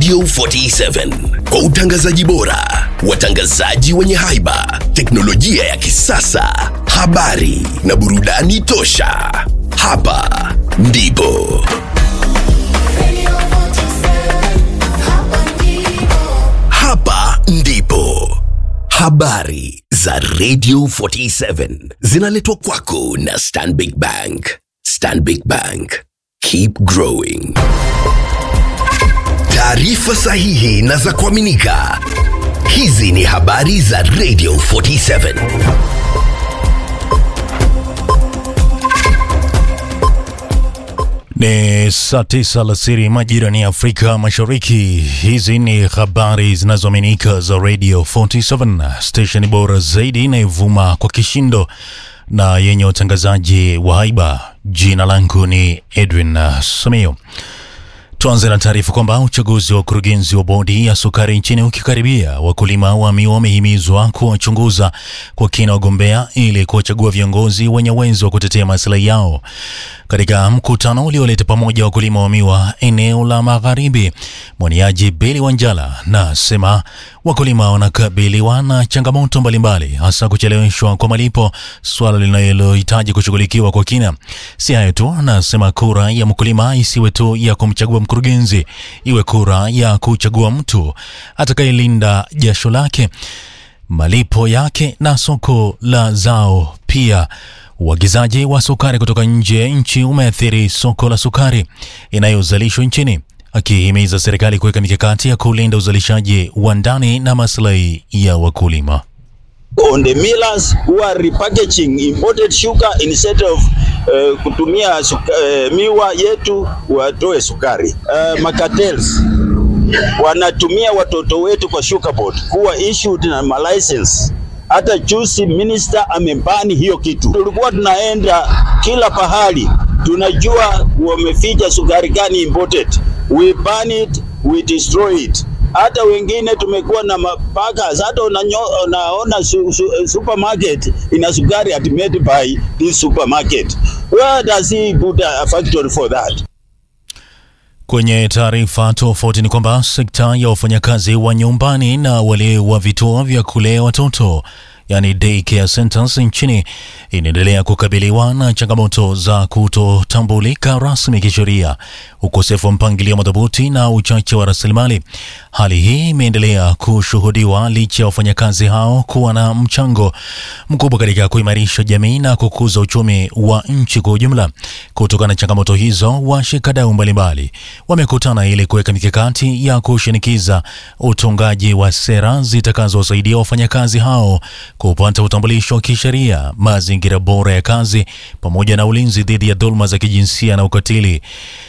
Radio 47 kwa utangazaji bora, watangazaji wenye haiba, teknolojia ya kisasa, habari na burudani tosha. Hapa ndipo hapa ndipo habari za Radio 47 zinaletwa kwako na Stanbic Bank. Stanbic Bank, keep growing. Taarifa sahihi na za kuaminika. Hizi ni habari za Radio 47. Ni saa tisa alasiri majirani ya Afrika Mashariki. Hizi ni habari zinazoaminika za Radio 47, station bora zaidi inayovuma kwa kishindo na yenye utangazaji wa haiba. Jina langu ni Edwin uh, Samio. Tuanze na taarifa kwamba uchaguzi wa ukurugenzi wa bodi ya sukari nchini ukikaribia, wakulima wa miwa wamehimizwa kuwachunguza kwa kina wagombea ili kuwachagua viongozi wenye uwezo wa kutetea maslahi yao. Katika mkutano ulioleta pamoja wakulima wa miwa eneo la magharibi, mwaniaji Beli Wanjala na sema wakulima wanakabiliwa na changamoto mbalimbali, hasa kucheleweshwa kwa malipo, suala linalohitaji kushughulikiwa kwa kina. Si hayo tu, anasema kura ya mkulima isiwe tu ya kumchagua mkurugenzi, iwe kura ya kuchagua mtu atakayelinda jasho lake, malipo yake na soko la zao pia. Uagizaji wa sukari kutoka nje ya nchi umeathiri soko la sukari inayozalishwa nchini, akihimiza serikali kuweka mikakati ya kulinda uzalishaji wa ndani na maslahi ya wakulima. on the millers who are repackaging imported sugar instead of uh, kutumia suka, uh, miwa yetu watoe sukari. Uh, makatels wanatumia watoto wetu kwa sugar board kuwa issued na malicense. Hata juzi minister amebani hiyo kitu. Tulikuwa tunaenda kila pahali, tunajua wameficha sukari gani imported. We ban it, we destroy it hata wengine tumekuwa na mapakas, hata unanyo- unaona su, su, supermarket ina sukari at made by this supermarket. Where does he put a factory for that? Kwenye taarifa tofauti ni kwamba sekta ya wafanyakazi wa nyumbani na wale wa vituo vya kulea watoto yani daycare centers nchini inaendelea kukabiliwa na changamoto za kutotambulika rasmi kisheria, ukosefu wa mpangilio madhubuti na uchache wa rasilimali. Hali hii imeendelea kushuhudiwa licha ya wafanyakazi hao kuwa na mchango mkubwa katika kuimarisha jamii na kukuza uchumi wa nchi kwa ujumla. Kutokana na changamoto hizo, washikadau mbalimbali wamekutana ili kuweka mikakati ya kushinikiza utungaji wa sera zitakazowasaidia wafanyakazi hao kupata utambulisho wa kisheria, mazingira bora ya kazi, pamoja na ulinzi dhidi ya dhuluma za kijinsia na ukatili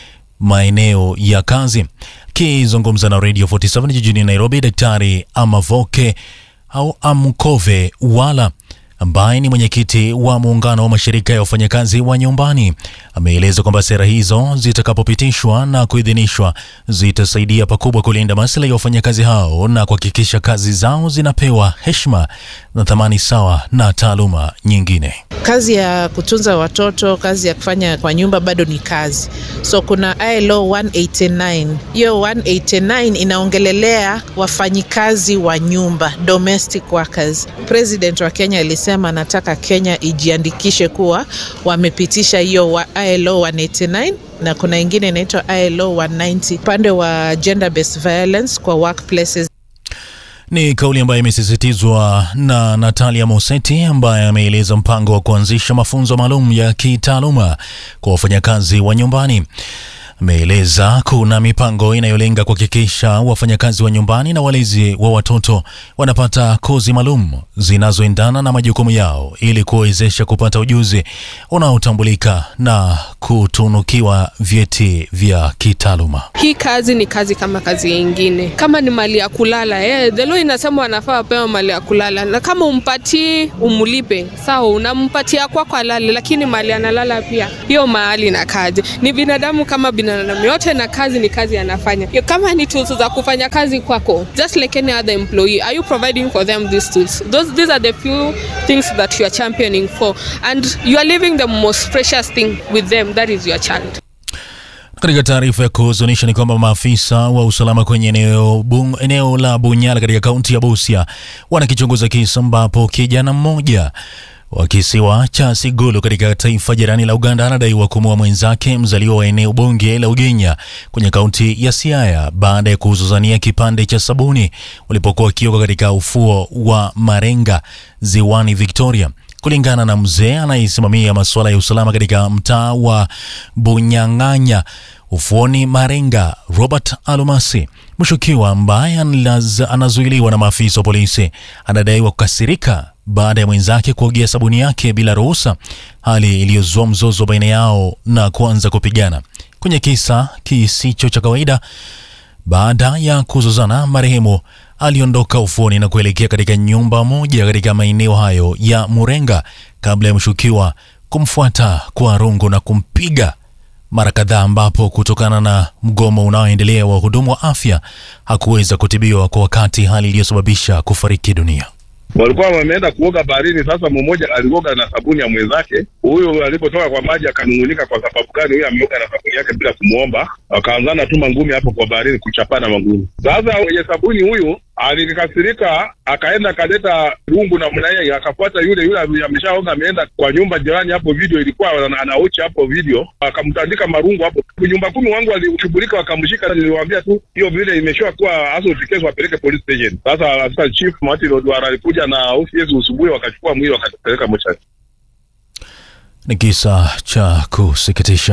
maeneo ya kazi. Akizungumza na Radio 47 jijini Nairobi, Daktari Amavoke au Amkove Wala ambaye ni mwenyekiti wa muungano wa mashirika ya wafanyakazi wa nyumbani ameeleza kwamba sera hizo zitakapopitishwa na kuidhinishwa zitasaidia pakubwa kulinda maslahi ya wafanyakazi hao na kuhakikisha kazi zao zinapewa heshima na thamani sawa na taaluma nyingine. Kazi ya kutunza watoto, kazi ya kufanya kwa nyumba bado ni kazi. So kuna ILO 189. Hiyo 189 inaongelelea wafanyikazi wa nyumba, domestic workers. President wa Kenya alisema anataka Kenya ijiandikishe kuwa wamepitisha hiyo wa ILO 189 na kuna ingine inaitwa ILO 190 upande wa gender based violence kwa workplaces. Ni kauli ambayo imesisitizwa na Natalia Moseti ambaye ameeleza mpango wa kuanzisha mafunzo maalum ya kitaaluma kwa wafanyakazi wa nyumbani. Ameeleza kuna mipango inayolenga kuhakikisha wafanyakazi wa nyumbani na walezi wa watoto wanapata kozi maalum zinazoendana na majukumu yao ili kuwawezesha kupata ujuzi unaotambulika na kutunukiwa vyeti vya kitaaluma. Hii kazi ni kazi kama kazi nyingine. Kama ni mali ya kulala, eh, the law inasema wanafaa wapewa mali ya kulala, na kama umpatii umlipe, sawa, unampatia kwako alale, lakini mali analala pia, hiyo mahali na kazi ni binadamu kama binadamu yote, na kazi ni kazi anafanya. Yo, Kama ni tools za kufanya kazi kwako, just like any other employee, are you providing for them these tools? Those, these are the few things that you are championing for, and you are leaving the most precious thing with them, that is your child. Katika taarifa ya kuhuzunisha ni kwamba maafisa wa usalama kwenye eneo, bung, eneo la Bunyala katika kaunti ya Busia wanakichunguza kisa ambapo kijana mmoja wa kisiwa cha Sigulu katika taifa jirani la Uganda anadaiwa kumuua mwenzake mzaliwa wa eneo bunge la Ugenya kwenye kaunti ya Siaya baada ya kuzuzania kipande cha sabuni walipokuwa wakioga katika ufuo wa Marenga ziwani Victoria. Kulingana na mzee anayesimamia masuala ya usalama katika mtaa wa Bunyang'anya ufuoni Marenga, Robert Alumasi, mshukiwa ambaye anazuiliwa na maafisa wa polisi anadaiwa kukasirika baada ya mwenzake kuogea sabuni yake bila ruhusa, hali iliyozua mzozo baina yao na kuanza kupigana. Kwenye kisa kisicho cha kawaida, baada ya kuzozana, marehemu aliondoka ufuoni na kuelekea katika nyumba moja katika maeneo hayo ya Murenga kabla ya mshukiwa kumfuata kwa rungu na kumpiga mara kadhaa, ambapo kutokana na mgomo unaoendelea wa wahudumu wa afya hakuweza kutibiwa kwa wakati, hali iliyosababisha kufariki dunia. walikuwa wameenda kuoga baharini. Sasa mmoja alioga na sabuni ya mwenzake, huyu alipotoka kwa maji akanung'unika kwa sababu gani huyu ameoga na sabuni yake bila kumwomba, akaanzana tu mangumi hapo kwa baharini, kuchapana mangumi. Sasa mwenye sabuni huyu alikasirika, akaenda akaleta rungu na mnaye, akafuata yule yule ameshaoga, ameenda kwa nyumba jirani hapo, video ilikuwa ana- anauchi hapo video, akamtandika marungu hapo. Nyumba kumi wangu walishughulika, wakamshika. Niliwaambia tu hiyo vile imeshoa kuwa assault case, wapeleke police station. Sasa sasa chief Martin Odwara alikuja na OCS usubuhi, wakachukua mwili wakapeleka mochari. Ni kisa cha kusikitisha.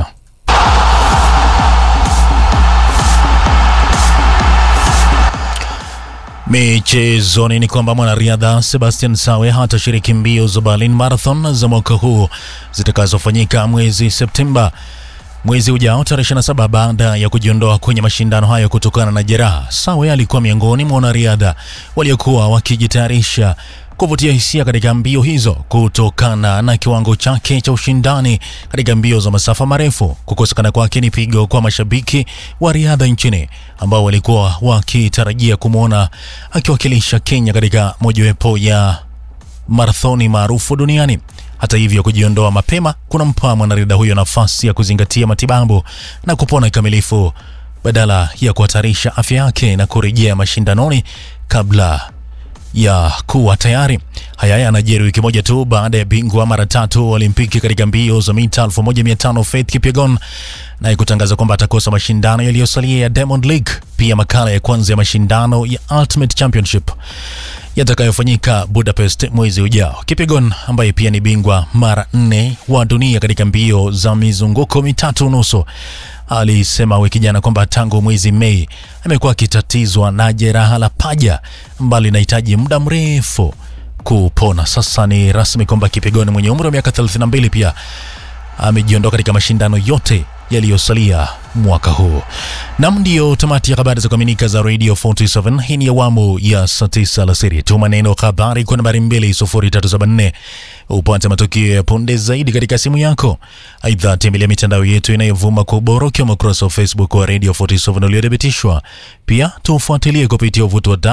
Michezoni ni kwamba mwanariadha Sebastian Sawe hatashiriki mbio za Berlin Marathon za mwaka huu zitakazofanyika mwezi Septemba mwezi ujao tarehe 27 baada ya kujiondoa kwenye mashindano hayo kutokana na jeraha. Sawe alikuwa miongoni mwa wanariadha waliokuwa wakijitayarisha kuvutia hisia katika mbio hizo kutokana na kiwango chake cha ushindani katika mbio za masafa marefu. Kukosekana kwake ni pigo kwa mashabiki wa riadha nchini ambao walikuwa wakitarajia kumwona akiwakilisha Kenya katika mojawapo ya marathoni maarufu duniani. Hata hivyo, kujiondoa mapema kunampa mwanariadha huyo nafasi ya kuzingatia matibabu na kupona kikamilifu badala ya kuhatarisha afya yake na kurejea mashindanoni kabla ya kuwa tayari. Haya yanajiri wiki moja tu baada ya bingwa mara tatu wa Olimpiki katika mbio za mita 1500 Faith Kipyegon naye kutangaza kwamba atakosa mashindano yaliyosalia ya Diamond League, pia makala ya kwanza ya mashindano ya Ultimate Championship yatakayofanyika Budapest mwezi ujao. Kipyegon ambaye pia ni bingwa mara nne wa dunia katika mbio za mizunguko mitatu nusu alisema wiki jana kwamba tangu mwezi Mei amekuwa akitatizwa na jeraha la paja ambalo linahitaji muda mrefu kupona. Sasa ni rasmi kwamba Kipyegon mwenye umri wa miaka 32 pia amejiondoa katika mashindano yote yaliyosalia mwaka huu. Nam, ndiyo tamati ya habari za kuaminika za Radio 47. Hii ni awamu ya saa tisa alasiri. Tuma neno habari kwa nambari 2374 upate matukio ya punde zaidi katika simu yako. Aidha, tembelea mitandao yetu inayovuma kwa ubora ukiwemo ukurasa wa Facebook wa Radio 47 uliothibitishwa. Pia tufuatilie kupitia uvuti wa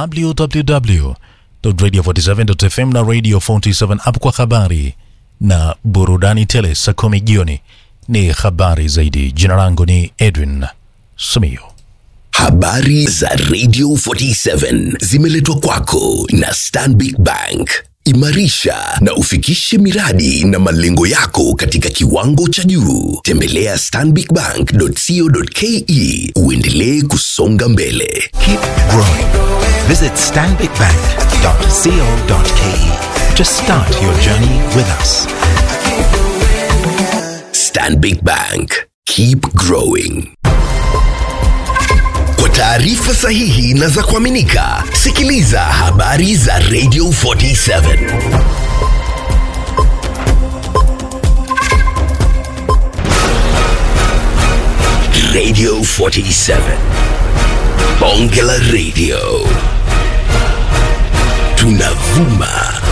www.radio47.fm na Radio 47 app kwa habari na burudani tele. Saa kumi jioni ni habari zaidi. Jina langu ni Edwin Sumio. Habari za Radio 47 zimeletwa kwako na Stanbic Bank. Imarisha na ufikishe miradi na malengo yako katika kiwango cha juu. Tembelea stanbicbank.co.ke uendelee kusonga mbele. Keep growing. Visit stanbicbank.co.ke to start your journey with us. Stanbic Bank. Keep growing. Kwa taarifa sahihi na za kuaminika, sikiliza habari za Radio 47. Radio 47. Bonge la Radio. Tunavuma